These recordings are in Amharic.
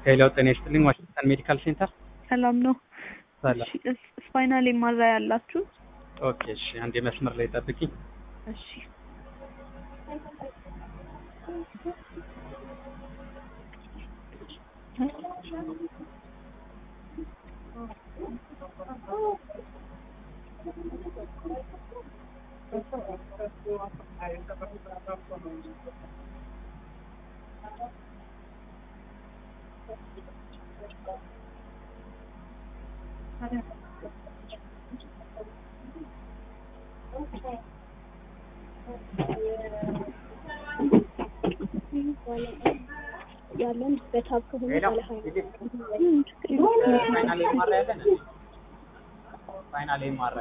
ሄሎ ጤና ይስጥልኝ ዋሽንግተን ሜዲካል ሴንተር ሰላም ነው። ሰላም እሺ፣ እስ- ስፓይናል ኤምአር ያላችሁ? ኦኬ እሺ አንድ መስመር ላይ ጠብቂኝ እሺ። ያለን በታብ ከሆነ ሄሎ ባለ ሀያ ፋይናል ኤምአር ያለን ፋይናል ኤምአር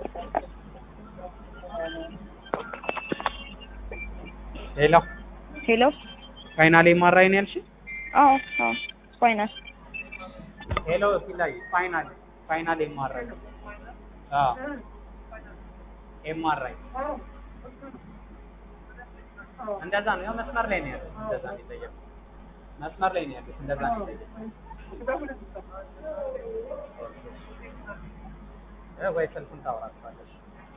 ሄሎ ሄሎ። ፋይናል ኤምአር ነው ያልሽ አዎ፣ አዎ። ስፓይናል ሄሎ ሲላይ ፋይናል ፋይናል ኤምአር አዎ ኤምአር እንደዛ ነው ያው መስመር ላይ ነው ያለው እንደዛ ነው የጠየቁት መስመር ላይ ነው ያሉት እንደዛ ነው የጠየቁት እ ወይ ስልኩን ታወራችኋለሽ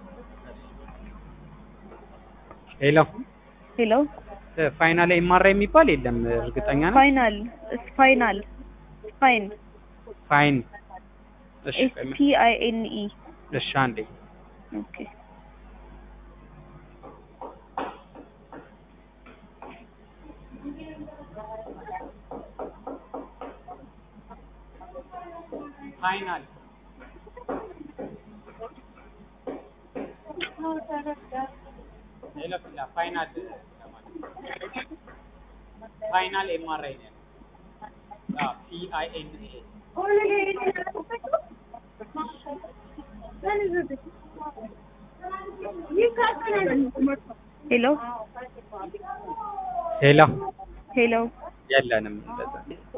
ሄሎ ሄሎ። እ ፋይናል ኤምአር የሚባል የለም እርግጠኛ ነው ስፓይናል ስፓይናል ስፓይን ፋይን እሺ ኤስ ቆይ ምን- ፒ አይ ኤን ኢ እሺ አንዴ ኦኬ። ፋይናል ሄሎ ፊላ ፋይናል ፋይናል ኤምአርአይ ነው አዎ ፒ አይ ኤን ኤ ሄሎ ሄሎ ሄሎ። የለንም እንደዛ